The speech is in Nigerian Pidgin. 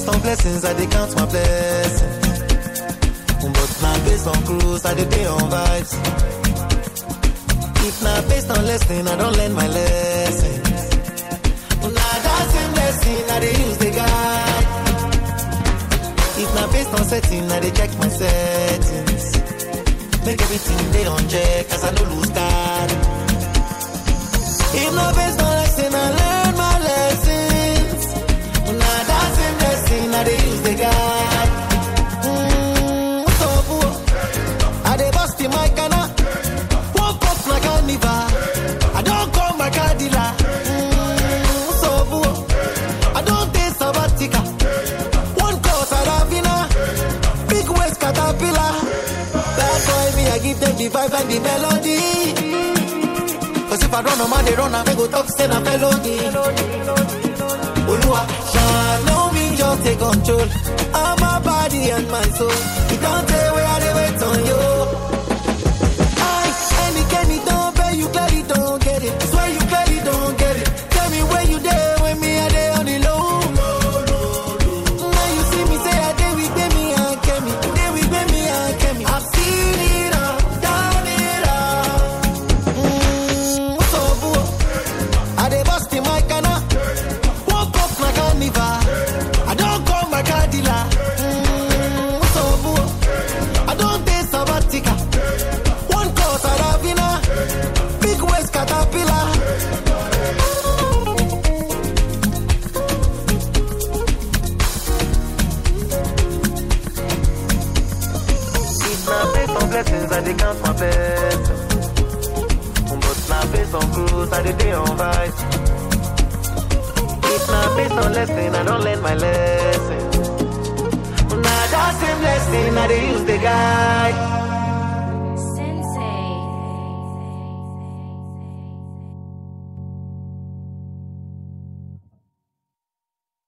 based on blessings, I dey count my blessings. But now based on cruise, I dey dey on vibes. If na based on lesson, I don't learn my lessons. Na that same lesson I dey use the guide. If na based on setting, I dey check my settings. Make everything dey on check, as I no lose card. If na based on lesson, I learn my lessons. Na that same lesson I dey use the guide. Mm, so, oh, I dey bust in my canna. Woke up like carnival. I don't call my car dealer. Mm, so, oh, I don't take sabbatical. One call Saravina. Big waist caterpillar. Bad boy, me, I give them the vibe and the melody. Cause if I run, I'm they run, I go talk, say na felony. Olua, shine on me, just take control. of my body and my soul. You don't tell where I dey wait on you. I, any Kenny don't pay, you clearly don't get it. Swear you clearly don't get it. Tell me where you there when me I dey on the low. Now you see me say I dey with me and Kemi, dey with me and Kemi. I've seen it all, done it all. Mm, so boo, I dey bust in my canna. Woke up my carnival. I don't call my car dealer. Mm, so boo, I don't take sabbatical. One call Saravina, big waist caterpillar. If na based on blessings, I dey count my blessings. But na based on cruise, I dey dey on vibes. If na based on lesson, I don't learn my lesson. Na that same lesson I dey use the guide.